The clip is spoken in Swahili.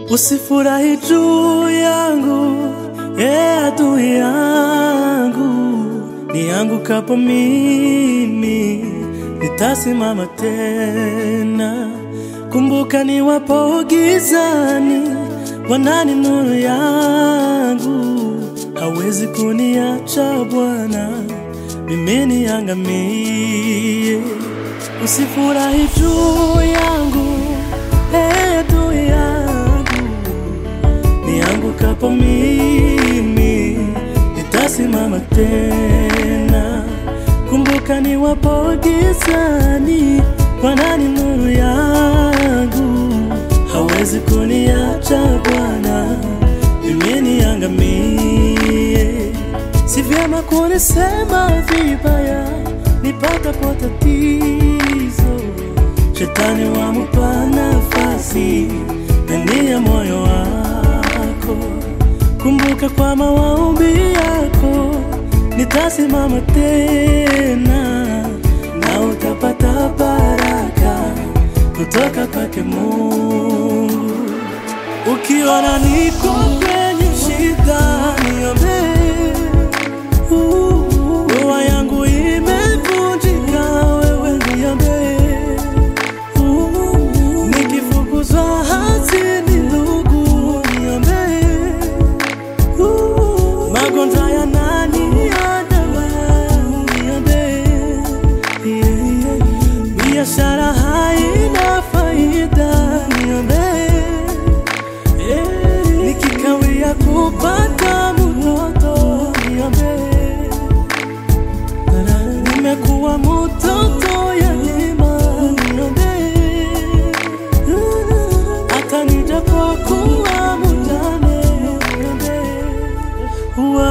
Usifurahi juu yangu, e adui yangu, niangukapo mimi nitasimama tena. Kumbuka niwapo gizani, Bwana ni nuru yangu, hawezi kuniacha Bwana mimi niangamie. Usifurahi juu yangu, e adui yangu, niangukapo mimi nitasimama tena. Kumbuka niwapo gizani, Bwana ni nuru yangu, hawezi kuniacha Bwana mimi niangamie. Si vyema kunisema vibaya nipatapo tatizo, shetani wamupa nafasi ndani ya moyo wako. Kumbuka kwa maombi yako nitasimama tena, na utapata baraka kutoka kwake Mungu. Ukiona niko kwenye shida, niombee. Uh, Ndoa yangu imevunjika, wewe niombee. Uh, Nikifukuzwa hazini, ndugu niombee. Uh, Magonjwa yananiandama, niombee. Yeah, yeah. Biashara haina faida, niombee. Yeah. Nikikawia kupata mtoto niombe, nimekuwa mtoto yatima niombe, hata nijapokuwa mjane niombe,